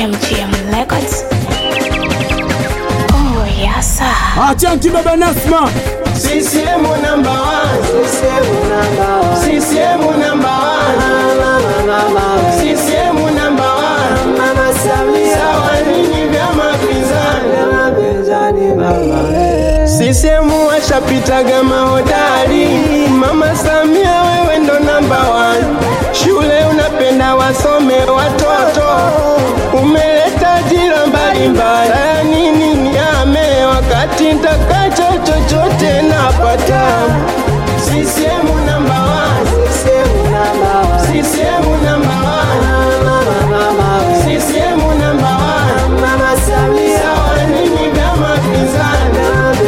MGM Records. Oh, yasa. Achanti baba Nasma, CCM number one. CCM number one. CCM number one. CCM number one. Mama Samia. Sawa nini vyama pinzani. CCM washapitaga mahodari. Mama Samia wewe ndo number one. Shule unapenda wasome watoto. Umeleta ajira mbalimbali. Haya nini niame wakati ntakacho chochote napata. CCM number one. CCM number one. CCM number one. CCM number one. Mama Samia. Sawa nini vyama pinzani.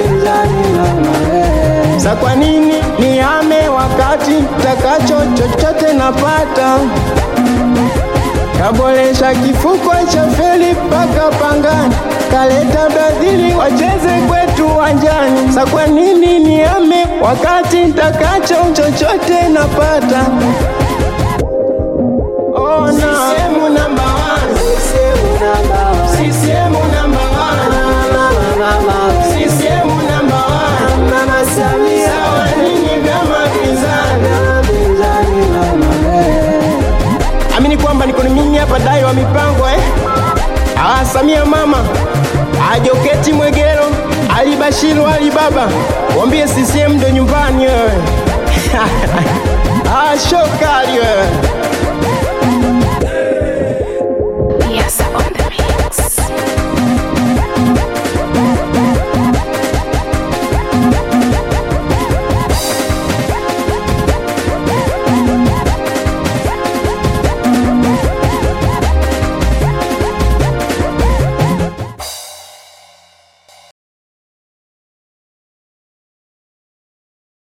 Sa kwa nini niame wakati takacho chochote napata? Kaboresha kifuko cha feli mpaka Pangani, kaleta Brazili wacheze kwetu uwanjani. Sa kwa nini niame wakati takacho chochote napata? Oh, no. CCM number one. CCM number one. CCM number one. CCM number one. Mama Samia. Sawa nini vyama pinzani. Amini kwamba niko ni mimi hapa dai wa mipango eh. Ah, Samia mama Ajoketi Mwegero Ali Bashiru Ali Baba Wambie CCM ndo nyumbani wewe Ah, shokali wewe